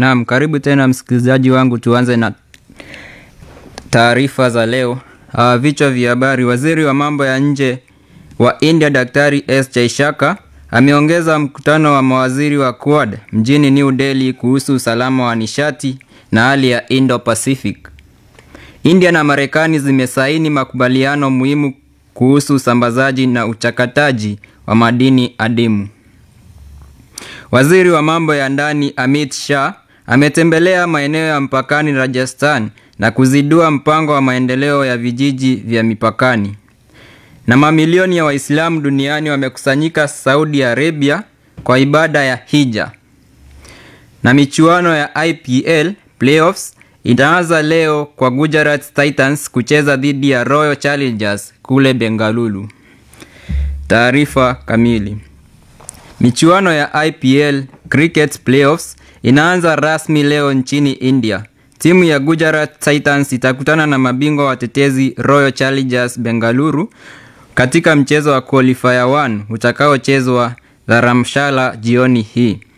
Naam, karibu tena msikilizaji wangu, tuanze na taarifa za leo. Uh, vichwa vya habari. Waziri wa mambo ya nje wa India Daktari S Jaishaka ameongeza mkutano wa mawaziri wa Quad mjini New Delhi kuhusu usalama wa nishati na hali ya Indo-Pacific. India na Marekani zimesaini makubaliano muhimu kuhusu usambazaji na uchakataji wa madini adimu. Waziri wa mambo ya ndani Amit Shah ametembelea maeneo ya mpakani Rajasthan na kuzindua mpango wa maendeleo ya vijiji vya mipakani. Na mamilioni ya Waislamu duniani wamekusanyika Saudi Arabia kwa ibada ya Hija. Na michuano ya IPL Playoffs itaanza leo kwa Gujarat Titans kucheza dhidi ya Royal Challengers kule Bengaluru. Taarifa kamili. Michuano ya IPL Cricket Playoffs inaanza rasmi leo nchini India. Timu ya Gujarat Titans itakutana na mabingwa watetezi Royal Challengers Bengaluru katika mchezo wa qualifier 1 utakaochezwa Dharamshala jioni hii.